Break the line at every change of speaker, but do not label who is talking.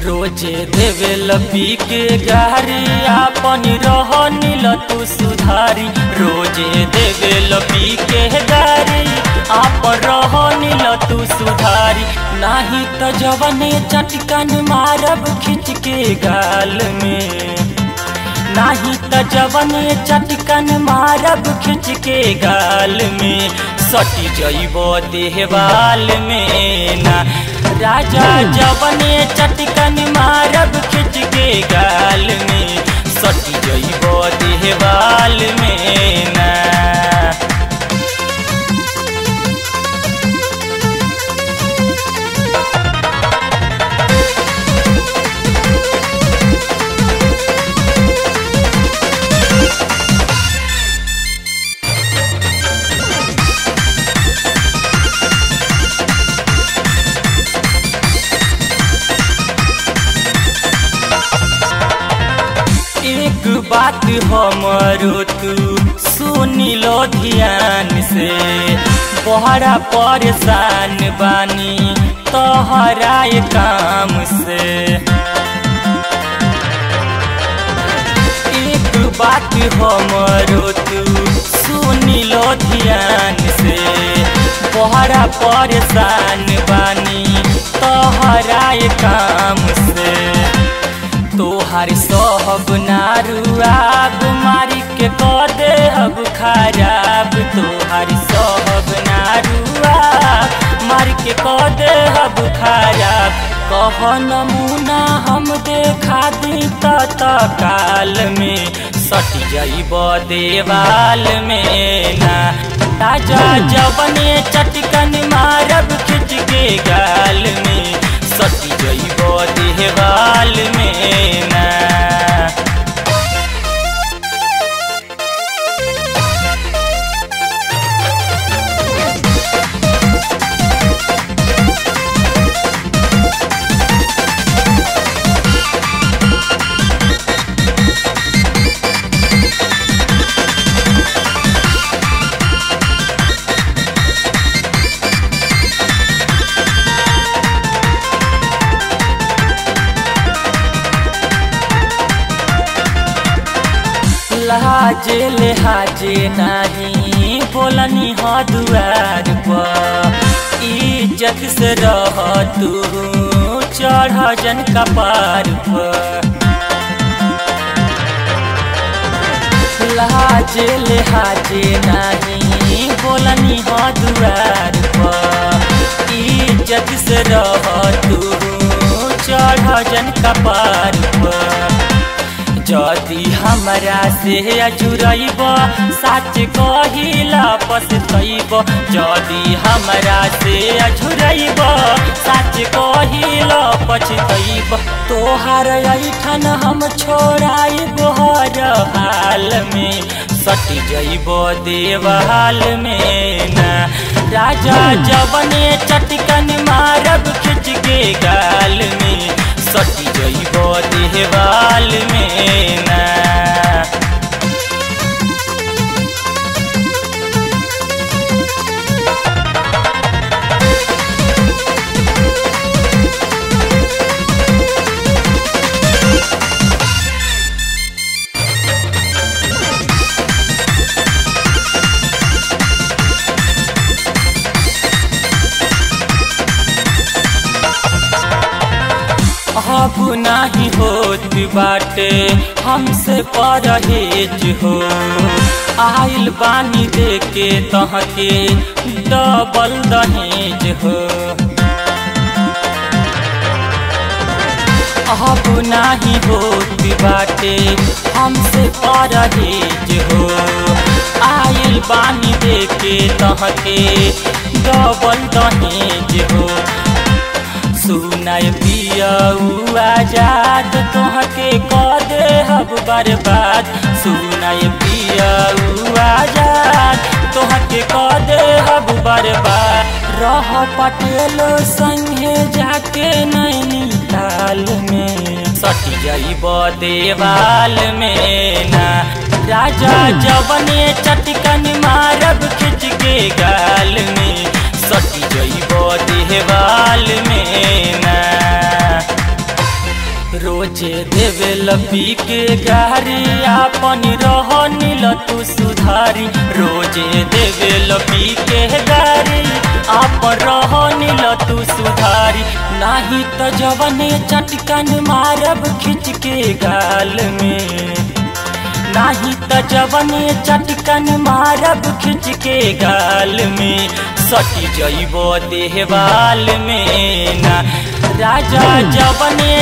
रोजे देवे लपी के गारी आपन रह नील तू सुधारी रोजे देवे लपी के गारी आपन रह नील तू सुधारी नाही तो जवने चटकन मारब खिंच के गाल में नाही त जवने चटकन मारब खिंच के गाल में सटी जइब देहवाल में ना राजा जवने चटकन मारब खिंच के गाल में सटी जइब देहवाल में ना एक बात हमरो तू सुनी लो ध्यान से बहरा परेशान बानी तोहरा ये काम से एक बात हमरो तू सुनी लो ध्यान से बहरा परेशान बानी तोहरा ये काम से तोहार सहब नारुआब मारी के कदे हब खराब तोहार सहब नारुआब मारी के कदे हब खराब कह नमूना हम देखा दी तत काल में सट जाइब देवाल में ना राजा जबने चटकन मारब खिंच के गाल में सट जाइब देवाल में ना लहाजे लेहाजे नाही बोलनी ह दुआर पर इज्जत से रह तू चढ़ जन कपार पर लहाजे लेहाजे नाही बोलनी ह दुआर पर इज्जत से रह तू चढ़ जन कपार पर जदि हमरा से अजुरैब सच कहिला पछतैब जदि हमरा से अझुरैब सच कहिला पछतैब तोहार ऐठन हम छोड़ाइब हर हाल में सट जइब देवाल में ना राजा जवने चटकन मारब खिंच के गाल में सट जइब देवाल में ना अब नाही होत बाटे हमसे परहेज हो आइल बानी देके तहके डबल दहेज हो अब नाही होत बाटे हमसे परहेज हो आइल बानी देके तहके डबल दहेज हो सुनाय पिया आजाद तोहके कह दे हब बर्बाद सुनाय पिया आजाद तोहके कह दे हब बर्बाद रह पटेल संगे जाके नैनीताल में सट जाइब देवाल में ना राजा जवने चटकन मारब खिंच के गाल में सट जइब देवाल में ना रोजे देवे लपी के गारी आपन रह नील तू सुधारी रोजे देवे लपी के गारी आपन रह नील तू सुधारी नाही तो जवने चटकन मारब खिंच के गाल में नाही त जवने चटकन मारब खिंच के गाल में सटी जइब देहवाल में ना राजा जवने